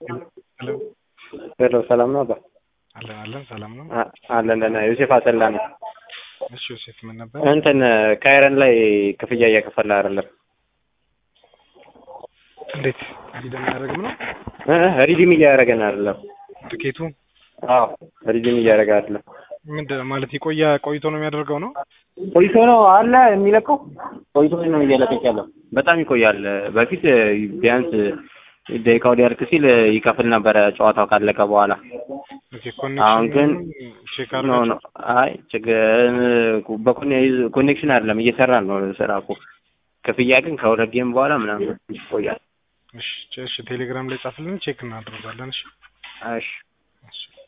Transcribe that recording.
ሄሎ ሄሎ ሰላም ነው አባ? አለን አለን ሰላም ነው። አ- አለን ደህና። ዮሴፍ አሰላ ነው። እሺ ዮሴፍ ምን ነበር? እንትን ካይረን ላይ ክፍያ እየከፈለ አይደለም። እንዴት ሪደም አያደርግም ነው እ ሪዲም እያደረገን አይደለም። ትኬቱ አዎ ሪዲም እያደረገ አይደለም። ምንድን ነው ማለት ይቆያ ቆይቶ ነው የሚያደርገው ነው? ቆይቶ ነው አለ የሚለቀው ቆይቶ ነው እየለቀቅ ያለው። በጣም ይቆያል። በፊት ቢያንስ ደቂቃው ሊያልቅ ሲል ይከፍል ነበረ ጨዋታው ካለቀ በኋላ። ኦኬ አሁን ግን ቼክ ኖ አድርጋችሁ ኖ አይ ችግር በኮኔክሽን አይደለም እየሰራን ነው ስራ እኮ። ክፍያ ግን ከሁለት ጌም በኋላ ምናምን ይቆያል። እሺ እሺ ቴሌግራም ላይ ጻፍልን ቼክ እናደርጋለን። እሺ እሺ እሺ